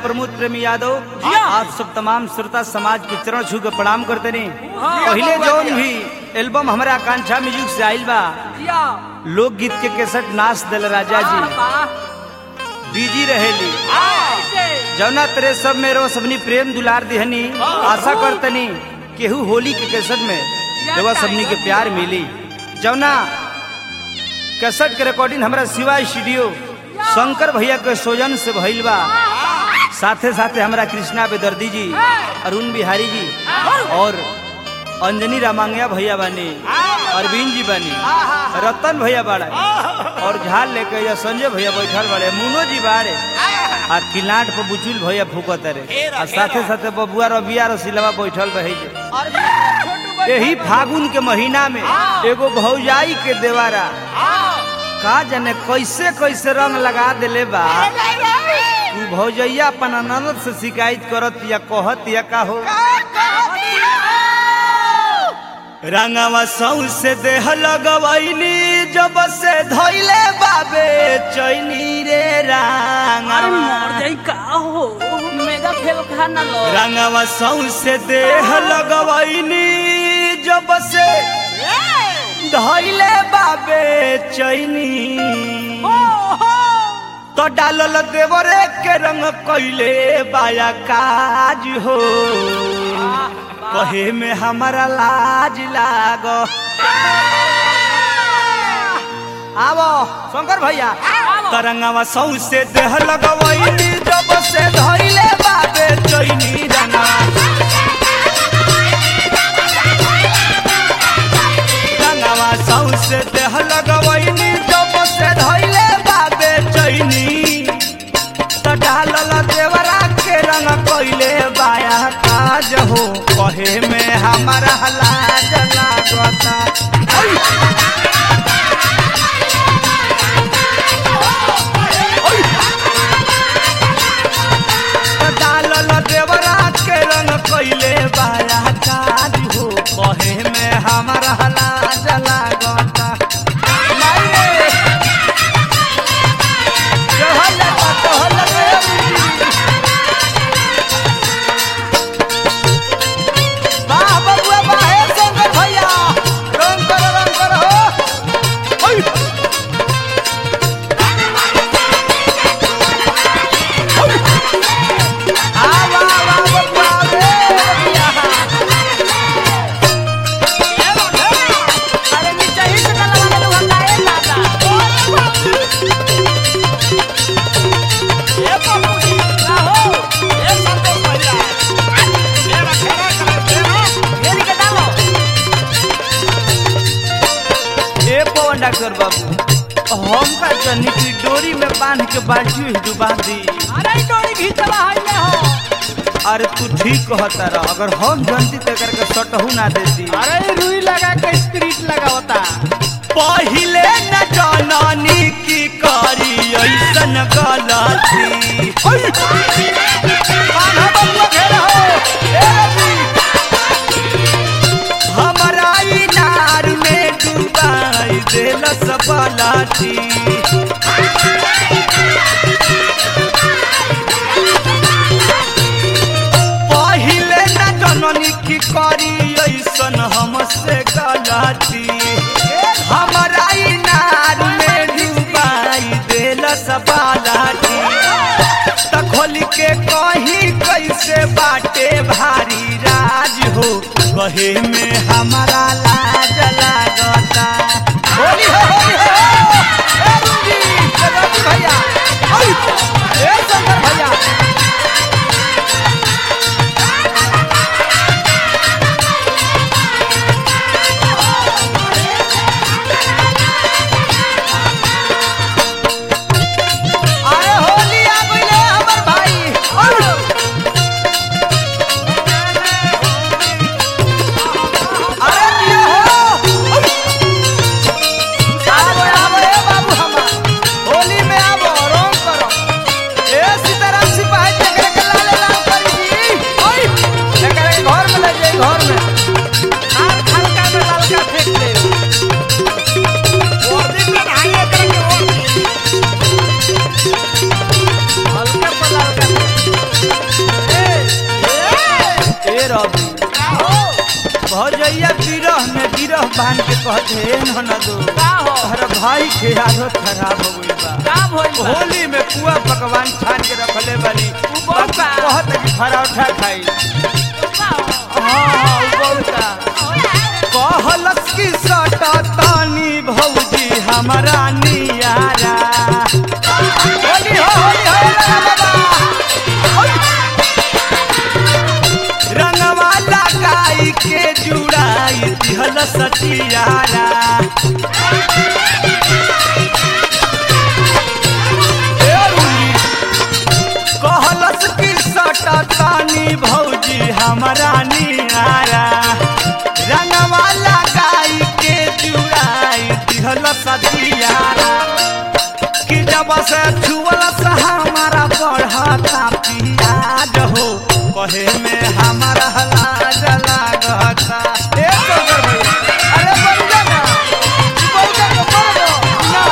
प्रमोद प्रेमी यादव जिया। आप सब तमाम श्रोता समाज के चरण छू के प्रणाम करते नहीं हाँ। पहले जौन भी एल्बम हमारा आकांक्षा म्यूजिक से आइल बा जिया लोकगीत के केसट नाच दिल राजा जी बिजी रहेली जौना तेरे सब में रो सबनी प्रेम दुलार दिहनी आशा करतनी केहू होली के केसट में देवा सबनी के प्यार मिली जौना केसट के रिकॉर्डिंग हमारा शिवा स्टूडियो शंकर भैया के सोजन से भइल बा साथे साथे हमारा कृष्णा बेदर्दी जी अरुण बिहारी जी और अंजनी रामांगया भैया बानी अरविंद जी बानी रतन भैया बाड़ा और झाल लेके या संजय भैया बैठल बाड़े मुनो जी बाड़े आ किलाट पर बुचुल भैया फूकत रे आ साथे साथे बबुआ रबिया रसिलवा बैठल रहे जे यही फागुन के महीना में एगो भौजाई के देवारा का जाने कैसे कैसे रंग लगा देले बा तू भौजैया अपन ननद से शिकायत करत या कहत या का हो रंगवा सौ से देह लगवैनी जब से धैले बाबे चैनी रे अरे रंगवा मर जाई का हो मेगा फेल खाना लो रंगवा सौ से देह लगवैनी जब से धैले बाबे चैनी तो डालल देवरे के रंग कैले बाया काज हो कहे में हमारा लाज लाग आवो शंकर भैया तरंगवा सौ से देह लगवैनी जब से धैले बाबे चैनी रंगवा रंगवा सौ से देह लगवैनी जब से धैले बाबे चैनी त डालल देवरा के रंग कैले बाया काज हो कहे में हमारा लाज लागता ओय! त डालल देवरा के रंग कैले बाया काज हो कहे में हमारा लाज लागता माई रे! चहल लगा, चहल लगा, ए बुढ़ी। वाह बबुआ वाह हे शंकर भैया रंग करो रंग करो हो ओय! ओय! आ वाह वाह बबुआ रे बबुआ। अरे नीचे ही से लगा ले लोग हटाए दादा ए बाबूजी का हो ए संतोष भैया मेरा खेला कर देना मेरी के डालो ए पवन डॉक्टर बाबू हम का जनी की डोरी में बांध के बाल्टी में डुबा दी अरे ई डोरी घीचला है ले हो अरे तू ठीक कहता रह अगर हम जनती ते करके सटहू ना देती अरे ई रुई लगा के स्प्रिट लगावता पहिले न जननी की करी ऐसन गलती बांधा बबुआ घेरा हो, ए रवि। हमरा इनार में डुबाई देलस बलाटी पहिले न जननी की करी ऐसन हमसे गलती हमरा इनार में डुबाई देलस बलाटी त खोल के कहीं कैसे बाटे भारी राज हो कहे में हमारा लाज लागता होली हो होली हो ए रुंजी, ए रवि भैया ओय, ए शंकर भैया अरे होली आ गइले हमर भाई ओय! अरे दिया हो भौजैया बिरह में बिरह बांध के कहते हे ननदो का हो अरे भाई के आदत खराब हो गई बा का भइल बा होली में पुआ पकवान छान के रखले बानी उ बहुत बा। कहत कि पराठा खाई का हो हाँ हाँ उ बहुता कहलस की सटा तानी भौजी हमारा नियारा होली हो होली हो ला बाबा रंगवा लगाई के जुड़ाई दिहल सचियारा ए रुली, कहलस की सटा तानी भौजी हमारा नियारा रंगवा लगाई के जुड़ाई दिहल सचियारा कि जब से छुअल से हमारा बढ़ता पियाज हो कहे में हमारा लाज लागता ए टोकर भैया, अरे बंजा ना, ई बंजा के कर दो, ना।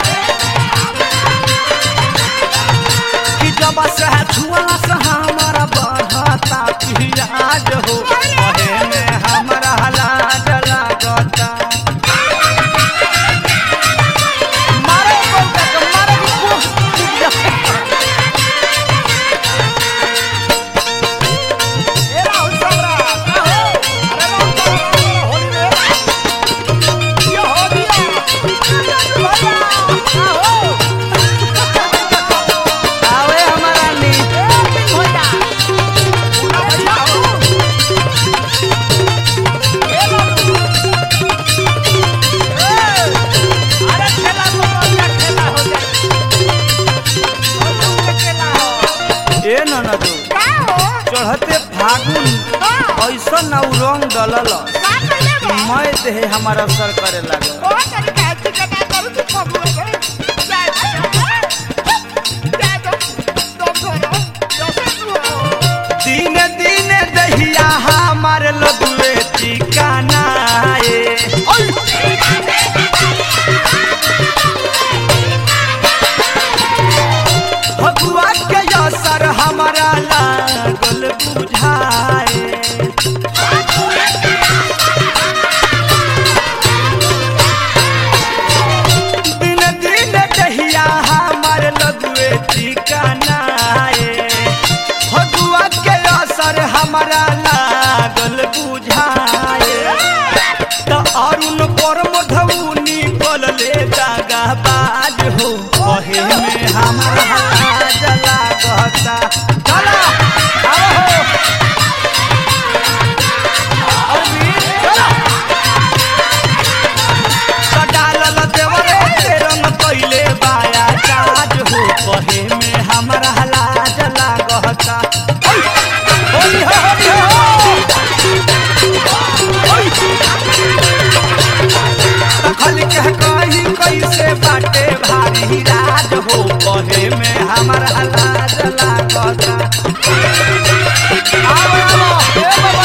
कि जब से छुअल से हमारा बढ़ता पियाज हो कहे में हमारा लाज लागता मारे बंजा के, मारे की कुछ टूट जाए। ए राहुल सबरा का हो अरे राहुल सबरा होली में ये होली भैया का हो आवे हमारा नी ए भैया पूरा भैया हो ए बाबू ए अरे खेला तो बढ़िया खेला हो जाए होली खेला हो ए ननदो का हो चढ़ते फागुन ऐसा ना उ रंग डलल का कइले बा मैं देहे हमारा असर करे लागल ओ तेरी कैसी कटा करू तू फगुआ में जा जा जा तुम करो जैसे तू हो दिन दिन दहिया हमार लदुए ठिकाना ए भगुआ के असर हमारा लागल बुझाए दिन दिन दहिया हमार लदुए ठिकाना ए भगुआ के असर हमारा लागल बुझाए त अरुण पर मधुनी बोलले दागा बाज हो कहे में हमारा लाज लागता चला आओ हो अरविंद, चला। त डालल देवरे के रंग कइले बाया काज हो कहे में हमारा लाज लागता होली हो होली हो तखल के कही कैसे बाटे भारी राज हो कहे में हमारा लाज लागता आओ आओ ए बाबा